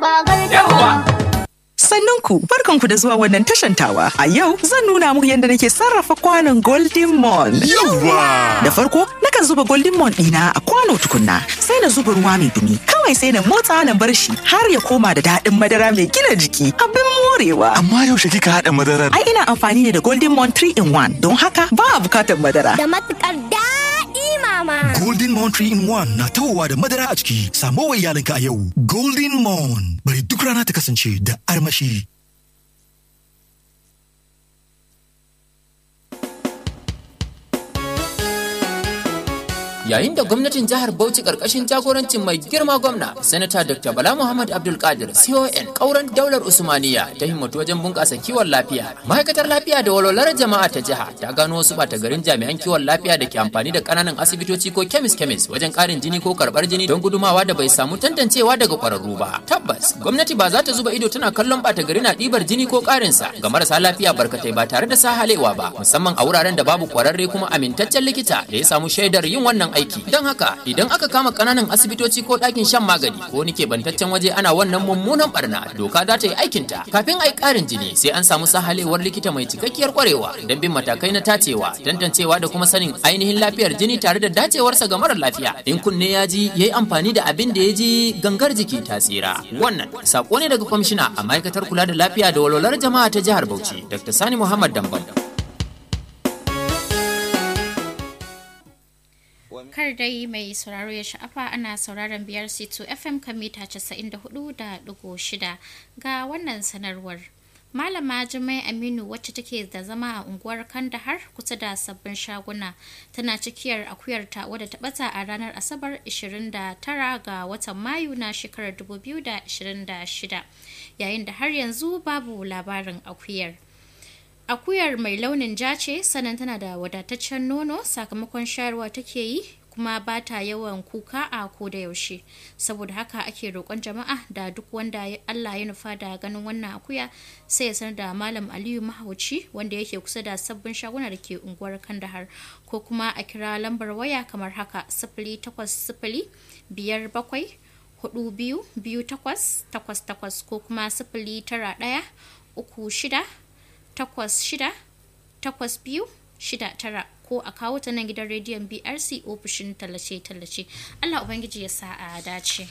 Sannunku, barkanku da zuwa wannan tashantawa. A yau zan nuna muku yadda nake sarrafa kwanon Golden Mon. Yawwa! Da farko, nakan zuba Golden Mon ɗina a kwano tukunna, sai na zuba ruwa mai dumi. Kawai sai na motsa na bar shi har ya koma da daɗin madara mai gina jiki. Abin morewa. Amma yaushe kika haɗa madarar? Ai ina amfani ne da Golden Mon 3 in 1 don haka ba a bukatar madara. Da matukar daɗi mama. Golden Mon 3 in 1 na tawowa da madara a ciki. Samo wa iyalinka a yau. Golden Mon. Bari duk rana ta kasance da armashi. yayin da gwamnatin jihar Bauchi karkashin jagorancin mai girma gwamna sanata Dr. Bala Muhammad Abdul Qadir CON kauran daular Usmaniya ta himmatu wajen bunƙasa kiwon lafiya ma'aikatar lafiya da walwalar jama'a ta jiha ta gano wasu bata garin jami'an kiwon lafiya da ke amfani da ƙananan asibitoci ko kemis kemis wajen ƙarin jini ko karɓar jini don gudumawa da bai samu tantancewa daga ƙwararru ba tabbas gwamnati ba za ta zuba ido tana kallon bata gari na ɗibar jini ko ƙarinsa ga marasa lafiya barkatai ba tare da sahalewa ba musamman a wuraren da babu ƙwararre kuma amintaccen likita da ya samu shaidar yin wannan aiki don haka idan aka kama kananan asibitoci ko ɗakin shan magani ko wani keɓantaccen waje ana wannan mummunan barna doka za ta yi aikinta kafin a yi ƙarin jini sai an samu sahalewar likita mai cikakkiyar kwarewa don bin matakai na tacewa tantancewa da kuma sanin ainihin lafiyar jini tare da dacewarsa ga mara lafiya in kunne ya ji ya yi amfani da abin da ya ji gangar jiki ta tsira wannan sako ne daga kwamishina a ma'aikatar kula da lafiya da walwalar jama'a ta jihar bauchi dr sani muhammad dambam kar dai mai sauraro ya sha'afa ana sauraron biyar c2 fm kan mita 94.6 ga wannan sanarwar malama jimai aminu wacce take da zama a unguwar kandahar kusa da sabbin shaguna tana cikiyar akuyarta wadda ta bata a ranar asabar 29 ga watan mayu na shekarar 2026 yayin da har yanzu babu labarin akuyar akuyar mai launin ja ce sannan tana da wadataccen nono sakamakon shayarwa take yi kuma ba ta yawan kuka a ko da yaushe saboda haka ake roƙon jama'a da duk wanda Allah ya nufa da ganin wannan akuya sai ya sanar da malam Aliyu Mahauci wanda yake kusa da sabbin shaguna da ke unguwar Kandahar ko kuma a kira lambar waya kamar haka sifili takwas sifili biyar bakwai hudu biyu biyu takwas takwas takwas ko kuma sifili tara ɗaya uku shida takwas shida takwas biyu shida tara ko a kawo ta nan gidan rediyon brc ofishin tallace-tallace allah ubangiji ya sa a dace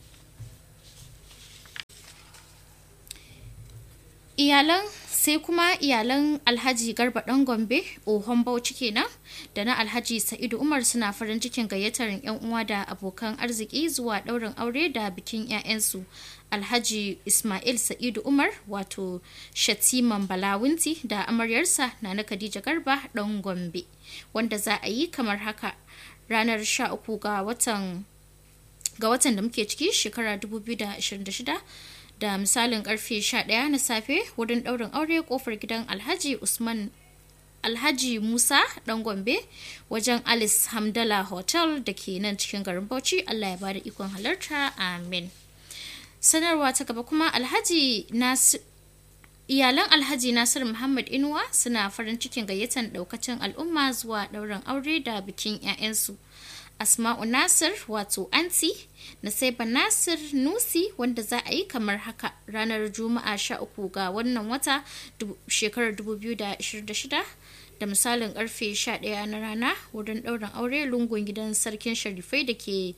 iyalan sai kuma iyalan alhaji garba dan gombe ohon bauchi kenan da na alhaji sa'idu umar suna farin cikin gayyatar yan uwa da abokan arziki zuwa ɗaurin aure da bikin 'ya'yansu alhaji ismail sa'idu umar wato shatiman balawunti da amaryarsa na na khadija garba dan gombe wanda za a yi kamar haka ranar 13 ga watan ga watan da muke ciki shekara 2026 da misalin karfe 11 na safe wurin daurin aure kofar gidan alhaji usman alhaji musa dan gombe wajen alice hamdala hotel da ke nan cikin garin bauchi allah ya bada ikon halarta amin sanarwa ta gaba kuma alhaji nasir iyalan alhaji nasir muhammad inuwa suna farin cikin gayyatar daukacin al'umma zuwa ɗaurin aure da bikin 'ya'yansu asma'u nasir wato anti nasaiba nasir nusi wanda za a yi kamar haka ranar juma'a 13 ga wannan wata shekarar 2026 da misalin karfe 11 na rana wurin ɗaurin aure lungun gidan sarkin sharifai da ke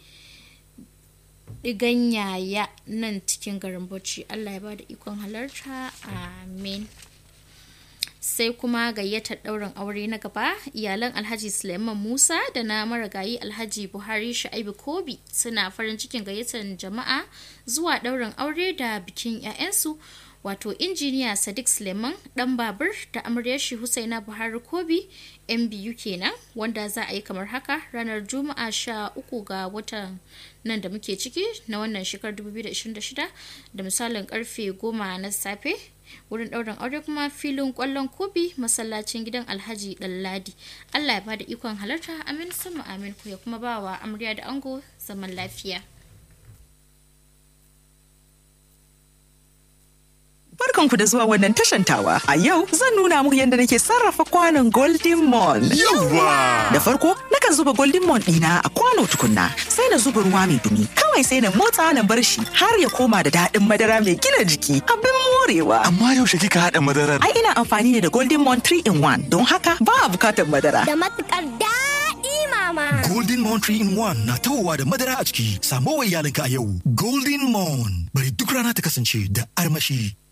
diganyaya nan cikin garin bauchi allah ya bada ikon halarta amin sai kuma gayyatar ɗaurin aure na gaba iyalan alhaji suleiman musa da na marigayi alhaji buhari sha'ibu kobi suna farin cikin gayyatar jama'a zuwa ɗaurin aure da bikin 'ya'yansu wato injiniya sadiq suleiman dan babur da amaryashi husaina buhari kobi yan biyu kenan wanda za a yi kamar haka ranar juma'a sha uku ga watan nan da muke ciki na wannan shekarar 2026 da misalin karfe goma na safe wurin ɗaurin aure kuma filin ƙwallon kobi masallacin gidan alhaji ɗanladi allah ya bada ikon halarta amin sama amin ku ya kuma bawa amarya da ango zaman lafiya Barkanku da zuwa wannan tashantawa. A yau zan nuna muku yadda nake sarrafa kwanon Golden Mon. Yawwa! Da farko, nakan zuba Golden Mon ɗina a kwano tukunna, sai na zuba ruwa mai dumi. Kawai sai na motsa na bar shi har ya koma da daɗin madara mai gina jiki. Abin morewa. Amma yaushe kika haɗa madarar? Ai ina amfani ne da Golden Mon 3 in 1 don haka ba a bukatar madara. Da matukar daɗi mama. Golden Mon 3 in 1 na tawowa da madara a ciki. Samo wa iyalinka a yau. Golden Mon. Bari duk rana ta kasance da armashi.